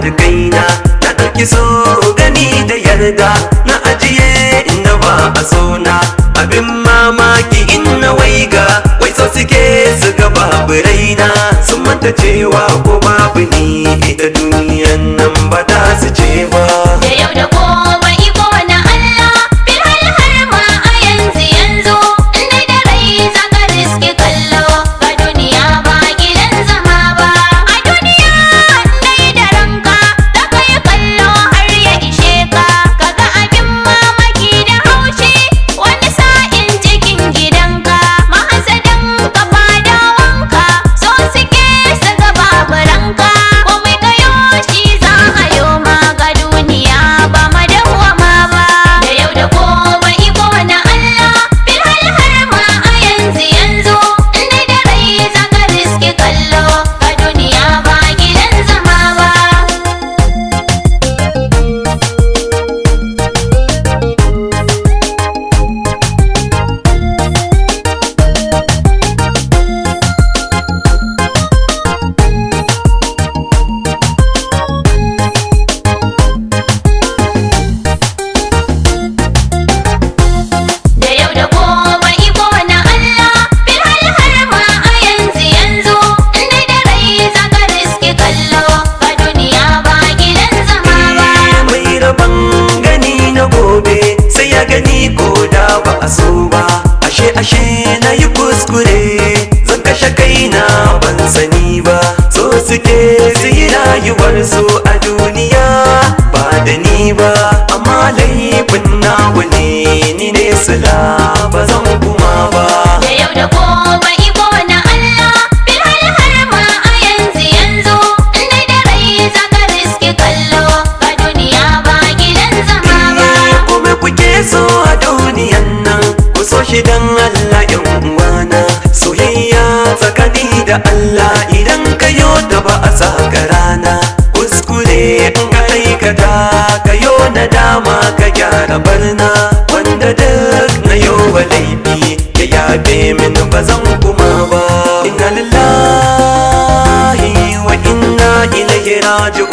da kaina na ɗauki so gani da yarda na ajiye inda ba a sona abin mamaki in na waiga wai so suke su ga babu raina sun manta cewa ko babu ni ita duniyan nan ba ta su ce ba Da yau da gobe iko na Allah Bilhal har ma a yanzu yanzu Inda da rai zaka riske kallo Ga duniya ba gidan zama ba A duniya dai da ranka Zaka yi kallo har ya ishe ka Kaga abin mamaki da haushi Wani sa'in cikin gidanka Mahasadan ka fadawanka So suke su ga babu ranka Komai kayo shi za a yo ma ga duniya ba madawwama ba da yau da gobe iko na Allah bilhal har ma a yanzu yanzu inda da rai zaka riske kallo ga duniya ba gidan zama ba da yau da gobe iko na Allah bilhal har ma a yanzu yanzu inda da rai zaka riske kallo ga duniya ba gidan zama ba mai rabon gani na gobe sai ya gani ko da ba a so ba ashe ashe na yi kuskure zan kashe kaina ban sani ba so suke su yi rayuwar su a duniya ba da ni ba amma laifin nawa ne ni ne sila ba zan kuma ba da yau da gobe iko na Allah bilhal har ma a yanzu yanzu inda da rai zaka riske kallo ga duniya ba gidan zama ba kuma kuke so a duniyan nan ku so shi dan Allah yan uwana soyayya tsakani da Allah idan ka yo da ba a saka rana kuskure in ka aikata ka yo na dama ka gyara barna wanda duk na yo wa laifi ya yabe min ba zan kuma ba inna lillahi wa inna ilaihi raji'un